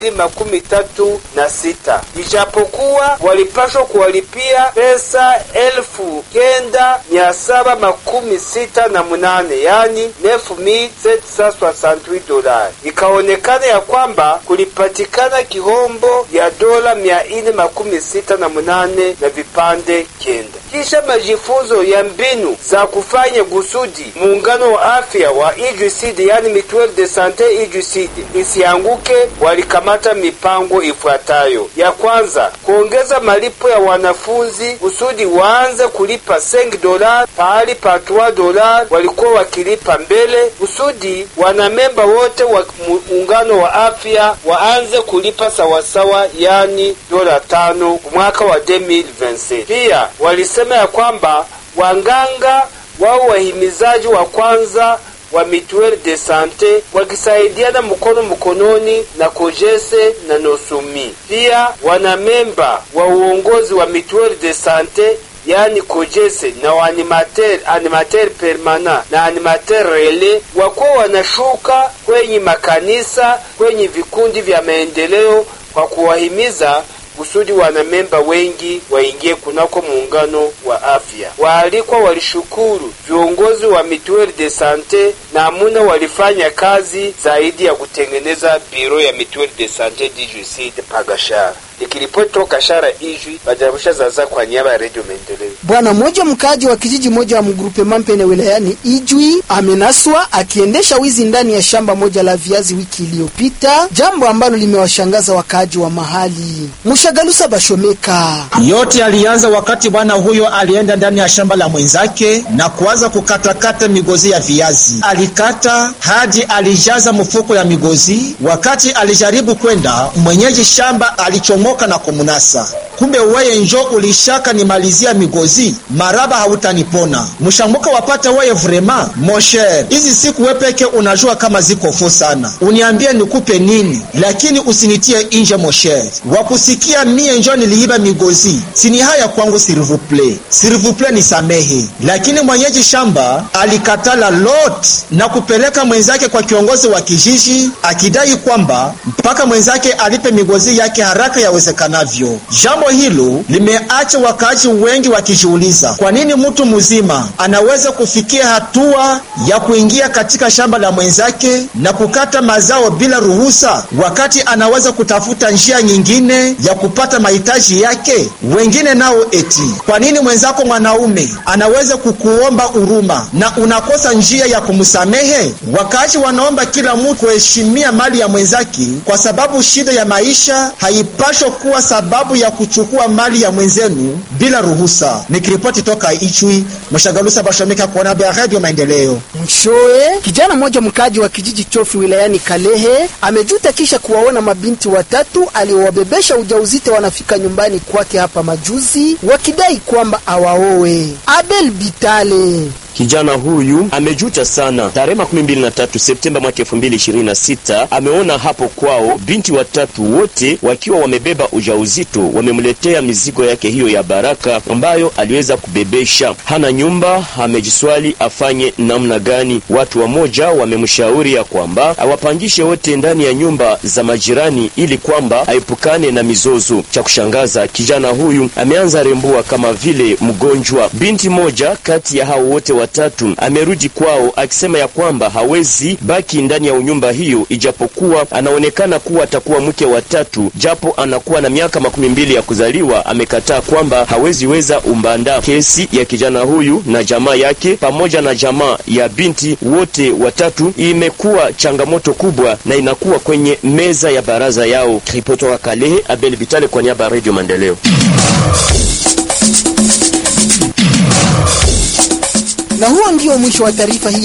makumi tatu na sita ijapokuwa walipashwa kuwalipia pesa elfu kenda mia saba makumi sita na munane yani 9768 dolari. Ikaonekana ya kwamba kulipatikana kihombo ya dola mia ine makumi sita na munane na vipande kenda. Kisha majifunzo ya mbinu za kufanya gusudi muungano wa afya wa IJUCD yani Mutuelle de Sante IJUCD isianguke, walikamata mipango ifuatayo: ya kwanza, kuongeza malipo ya wanafunzi kusudi waanze kulipa 5 dola pahali pa 3 dola walikuwa wakilipa mbele, kusudi wanamemba wote wa muungano wa afya waanze kulipa sawasawa, yani dola tano mwaka wa 2026. Pia walisema ya kwamba wanganga wao wahimizaji wa kwanza wa Mutuelle de Sante wakisaidiana mkono mkononi na Kojese na Nosumi. Pia wanamemba wa uongozi wa Mutuelle de Sante yani Kojese na waanimateur animateur permanent na animateur rele wakuwa wanashuka kwenye makanisa, kwenye vikundi vya maendeleo kwa kuwahimiza kusudi wanamemba wengi waingie kunako muungano wa afya. Waalikwa walishukuru viongozi wa Mutuelle de Sante na amuna walifanya kazi zaidi ya kutengeneza biro ya Mutuelle de Sante DJC Pagashara. Nikiripoti toka Shara Ijwi Bajarusha Zaza kwa niaba ya Radio Maendeleo. Bwana mmoja mkaaji wa kijiji moja wa mgrupe Mampene wilayani Ijwi amenaswa akiendesha wizi ndani ya shamba moja la viazi wiki iliyopita, jambo ambalo limewashangaza wakaaji wa mahali. Mshagalusa Bashomeka. Yote alianza wakati bwana huyo alienda ndani ya shamba la mwenzake na kuanza kukatakata migozi ya viazi. Alikata hadi alijaza mfuko ya migozi. Wakati alijaribu kwenda, mwenyeji shamba alichomoka na kumunasa. Kumbe weye njo ulishaka nimalizia migozi, maraba hautanipona. Mshambuka wapata weye vrema mosher, hizi siku wepeke unajua kama ziko fo sana. Uniambie nikupe nini, lakini usinitie inje mosher. Wakusikia mie njo niliiba migozi, sini haya kwangu sirivuple, sirivuple nisamehe. Lakini mwenyeji shamba alikatala lot na kupeleka mwenzake kwa kiongozi wa kijiji akidai kwamba mpaka mwenzake alipe migozi yake haraka yawezekanavyo. Jambo hilo limeacha wakaaji wengi wakijiuliza kwa nini mtu mzima anaweza kufikia hatua ya kuingia katika shamba la mwenzake na kukata mazao bila ruhusa, wakati anaweza kutafuta njia nyingine ya kupata mahitaji yake. Wengine nao eti kwa nini mwenzako mwanaume anaweza kukuomba huruma na unakosa njia ya kumsamehe? Wakaaji wanaomba kila mtu kuheshimia mali ya mwenzake, kwa sababu shida ya maisha haipashwa kuwa sababu ya kuchukua mali ya mwenzenu bila ruhusa. Nikiripoti toka Ichwi, Mshagalusa Bashomeka kwa niaba ya Radio Maendeleo. Mshoe, kijana mmoja mkaji wa kijiji Chofi wilayani Kalehe amejuta kisha kuwaona mabinti watatu aliowabebesha ujauzito wanafika nyumbani kwake hapa majuzi, wakidai kwamba awaowe. Abel Bitale Kijana huyu amejuta sana. Tarehe makumi mbili na tatu Septemba mwaka elfu mbili ishirini na sita ameona hapo kwao binti watatu wote wakiwa wamebeba ujauzito, wamemletea mizigo yake hiyo ya baraka ambayo aliweza kubebesha. Hana nyumba, amejiswali afanye namna gani. Watu wamoja wamemshauri ya kwamba awapangishe wote ndani ya nyumba za majirani ili kwamba aepukane na mizozo. Cha kushangaza, kijana huyu ameanza rembua kama vile mgonjwa. Binti moja kati ya hao wote watatu amerudi kwao akisema ya kwamba hawezi baki ndani ya unyumba hiyo, ijapokuwa anaonekana kuwa atakuwa mke wa tatu, japo anakuwa na miaka makumi mbili ya kuzaliwa. Amekataa kwamba hawezi weza umbanda. Kesi ya kijana huyu na jamaa yake pamoja na jamaa ya binti wote watatu imekuwa changamoto kubwa na inakuwa kwenye meza ya baraza yao. Ripoti wa Kalehe, Abel Bitale kwa niaba ya Radio Maendeleo. Na huo ndio mwisho wa taarifa hii.